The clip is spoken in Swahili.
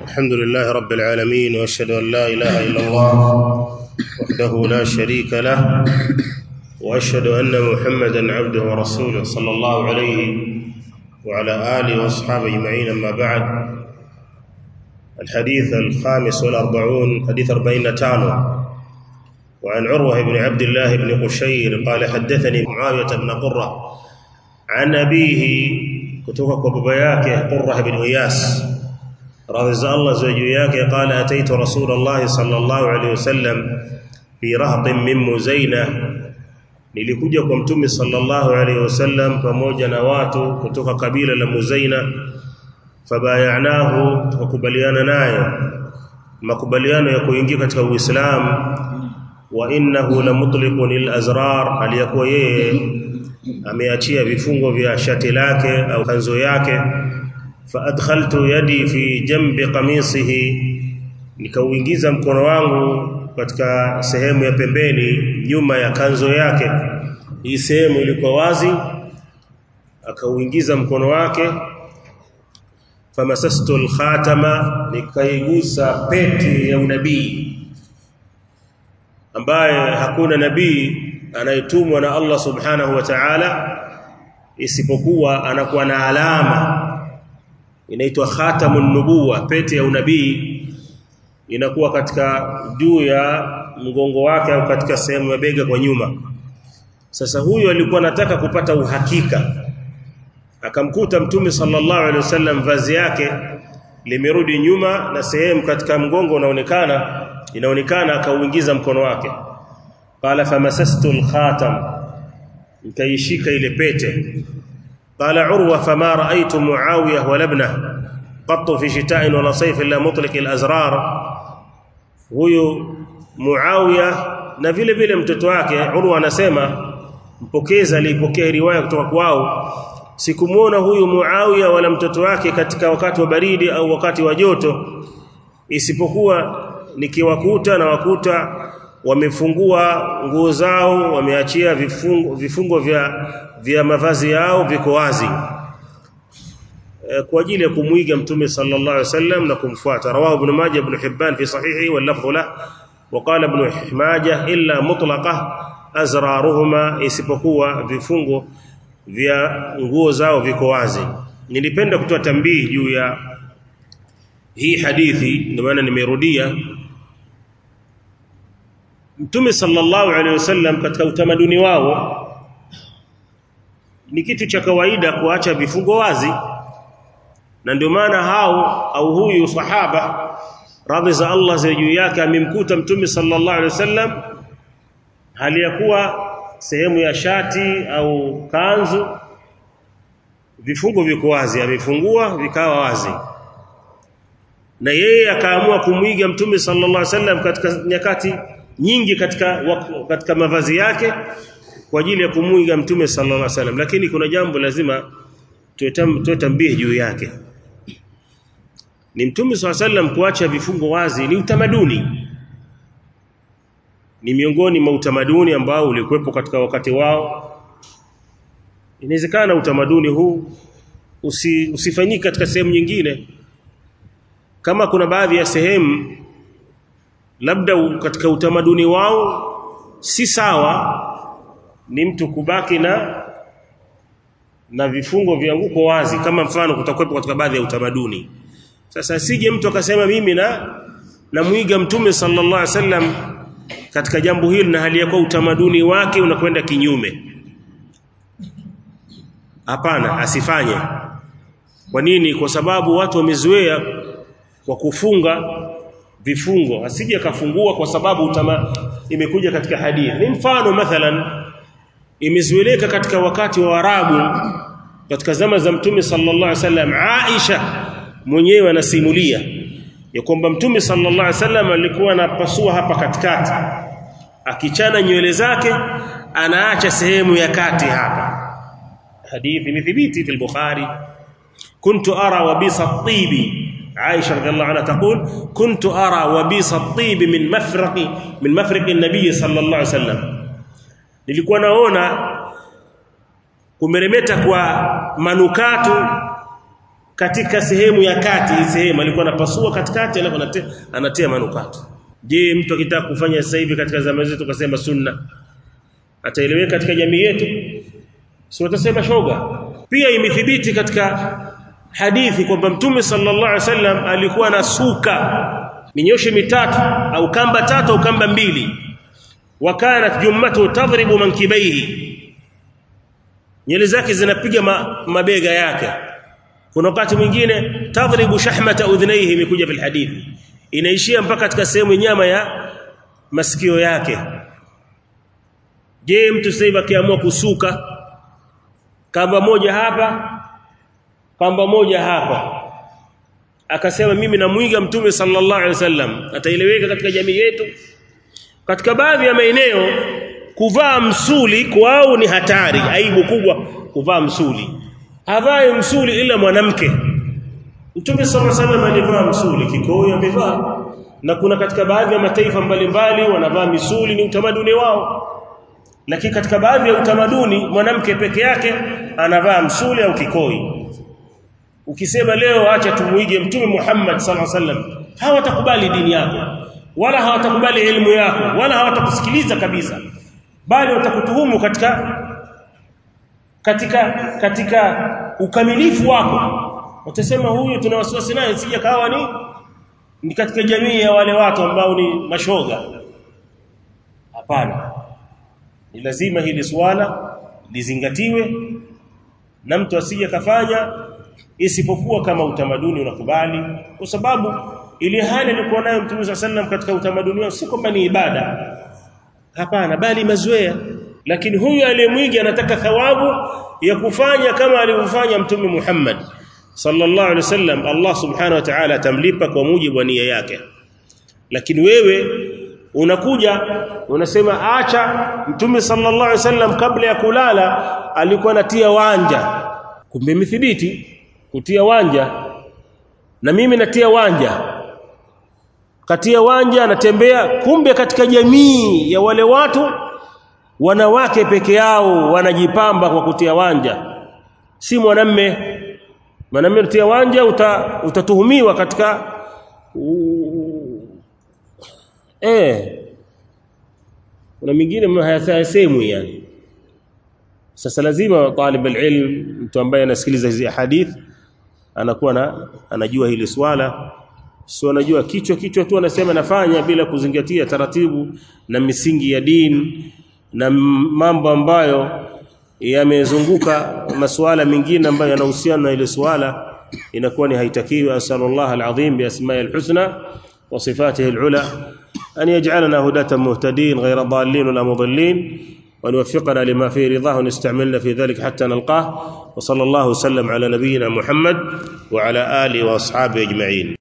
الحمد لله رب العالمين واشهد ان لا اله الا الله وحده لا شريك له واشهد ان محمدا عبده ورسوله صلى الله عليه وعلى اله واصحابه اجمعين اما بعد الحديث الخامس والأربعون حديث أربعين تانو وعن عروة بن عبد الله بن قشير قال حدثني معاوية بن قرة عن أبيه كتوك وببياك قرة بن إياس رضي الله زوجياك قال أتيت رسول الله صلى الله عليه وسلم في رهط من مزينة nilikuja kwa mtume sallallahu alaihi wasallam pamoja na watu kutoka kabila la Muzaina fabayanahu tukakubaliana naye makubaliano ya kuingia katika Uislamu wa innahu la mutliqun lil azrar aliyakuwa yeye ameachia vifungo vya shati lake au kanzo yake fa adkhaltu yadi fi jambi qamisihi nikauingiza mkono wangu katika sehemu ya pembeni nyuma ya kanzo yake hii sehemu ilikuwa wazi akauingiza mkono wake famasastu alkhatama nikaigusa pete ya unabii ambaye hakuna nabii anayetumwa na Allah subhanahu wa ta'ala isipokuwa anakuwa na alama inaitwa khatamun nubuwa pete ya unabii inakuwa katika juu ya mgongo wake au katika sehemu ya bega kwa nyuma sasa huyu alikuwa anataka kupata uhakika akamkuta mtume sallallahu alaihi wasallam vazi yake limerudi nyuma na sehemu katika mgongo unaonekana inaonekana akauingiza mkono wake qala famasastu alkhatam nikaishika ile pete qala urwa fama raaitu muawiya wa labna qattu fi shita'in wala sayf illa mutliq alazrar huyu muawiya na vile vile mtoto wake urwa anasema mpokeza alipokea riwaya kutoka kwao sikumuona huyu Muawiya wala mtoto wake katika wakati wa baridi au wakati wa joto isipokuwa nikiwakuta na wakuta wamefungua nguo zao wameachia vifungo, vifungo vya vya mavazi yao viko wazi e, kwa ajili ya kumwiga mtume sallallahu alaihi wasallam na kumfuata rawahu ibn majah ibn hibban fi sahihi wal lafdhu la وقال ابن ماجه الا مطلقه azraruhuma isipokuwa vifungo vya nguo zao viko wazi nilipenda kutoa tambii juu ya hii hadithi ndio maana nimerudia Mtume sallallahu alaihi wasallam katika utamaduni wao ni kitu cha kawaida kuacha vifungo wazi na ndio maana hao au huyu sahaba radhi za Allah za juu yake amemkuta Mtume sallallahu alaihi wasallam hali ya kuwa sehemu ya shati au kanzu vifungo viko wazi amefungua vikawa wazi na yeye akaamua kumwiga mtume sallallahu alaihi wasallam katika nyakati nyingi katika katika mavazi yake kwa ajili ya kumwiga mtume sallallahu alaihi wasallam lakini kuna jambo lazima tuetambie juu yake ni mtume sallallahu alaihi wasallam kuacha vifungo wazi ni utamaduni ni miongoni mwa utamaduni ambao ulikuwepo katika wakati wao inawezekana utamaduni huu usi, usifanyike katika sehemu nyingine kama kuna baadhi ya sehemu labda katika utamaduni wao si sawa ni mtu kubaki na na vifungo vya nguko wazi kama mfano kutakuwepo katika baadhi ya utamaduni sasa sije mtu akasema mimi na namuiga mtume sallallahu alaihi wasallam katika jambo hili na hali yako utamaduni wake unakwenda kinyume hapana asifanye kwa nini kwa sababu watu wamezoea kwa kufunga vifungo asije kafungua kwa sababu utama, imekuja katika hadithi ni mfano mathalan imezoeleka katika wakati wa Arabu katika zama za Mtume sallallahu alaihi wasallam Aisha mwenyewe anasimulia ya kwamba Mtume sallallahu alaihi wasallam alikuwa anapasua hapa katikati akichana nywele zake anaacha sehemu ya kati hapa hadithi imethibiti fi Bukhari kuntu ara wabisa at-tibi Aisha radhiallahu anha taqul kuntu ara wabisa at-tibi min mafraqi min mafraqi an-nabiy sallallahu alaihi wasallam nilikuwa naona kumeremeta kwa manukato katika sehemu ya kati hii sehemu alikuwa anapasua katikati alafu anatia, anatia manukato je mtu akitaka kufanya sasa hivi katika zama zetu tukasema sunna ataeleweka katika jamii yetu si watasema shoga pia imethibiti katika hadithi kwamba mtume sallallahu alaihi wasallam alikuwa na suka minyoshe mitatu au kamba tatu au kamba mbili wakanat jummatu tadribu mankibaihi nywele zake zinapiga ma, mabega yake kuna wakati mwingine tadribu shahmata udhnaihi imekuja fil hadithi inaishia mpaka katika sehemu nyama ya masikio yake je mtu sasa hivi akiamua kusuka kamba moja hapa kamba moja hapa akasema mimi namwiga mtume sallallahu alaihi wasallam ataeleweka katika jamii yetu katika baadhi ya maeneo kuvaa msuli kwao ni hatari aibu kubwa kuvaa msuli havae msuli ila mwanamke mtume sallallahu alaihi wasallam alivaa msuli kikoi amevaa na kuna katika baadhi ya mataifa mbalimbali wanavaa misuli ni utamaduni wao lakini katika baadhi ya utamaduni mwanamke peke yake anavaa msuli au kikoi ukisema leo acha tumuige mtume Muhammad sallallahu alaihi wasallam hawatakubali dini yako wala hawatakubali elimu yako wala hawatakusikiliza kabisa bali watakutuhumu katika katika katika ukamilifu wako watasema huyu tuna wasiwasi naye sija kawa ni ni katika jamii ya wale watu ambao ni mashoga hapana ni lazima hili swala lizingatiwe na mtu asije kafanya isipokuwa kama utamaduni unakubali kwa sababu ile hali alikuwa nayo Mtume sallam katika utamaduni wao si kwamba ni ibada hapana bali mazoea lakini huyu aliyemwiga anataka thawabu ya kufanya kama alivyofanya Mtume Muhammad sallallahu alaihi wasallam Allah subhanahu wa ta'ala atamlipa kwa mujibu wa nia yake lakini wewe unakuja unasema acha Mtume sallallahu alaihi wasallam kabla ya kulala alikuwa anatia wanja kumbe imethibiti kutia wanja na mimi natia wanja katia wanja anatembea kumbe katika jamii ya wale watu wanawake peke yao wanajipamba kwa kutia wanja si mwanamme mwanamme utia wanja uta, utatuhumiwa katika uh, eh kuna mingine hayasemwi yani sasa lazima talib alilm mtu ambaye anasikiliza hizi hadith anakuwa na anajua hili swala sio anajua kichwa kichwa tu anasema nafanya bila kuzingatia taratibu na misingi ya dini na mambo ambayo yamezunguka masuala mengine ambayo yanahusiana na ile swala inakuwa ni haitakiwi asallallahu alazim bi asma'i alhusna wa sifatihi alula an yaj'alana hudatan muhtadin ghayra dallin wala mudallin وأن يوفقنا لما فيه رضاه ونستعملنا في ذلك حتى نلقاه وصلى الله وسلم على نبينا محمد وعلى آله وأصحابه أجمعين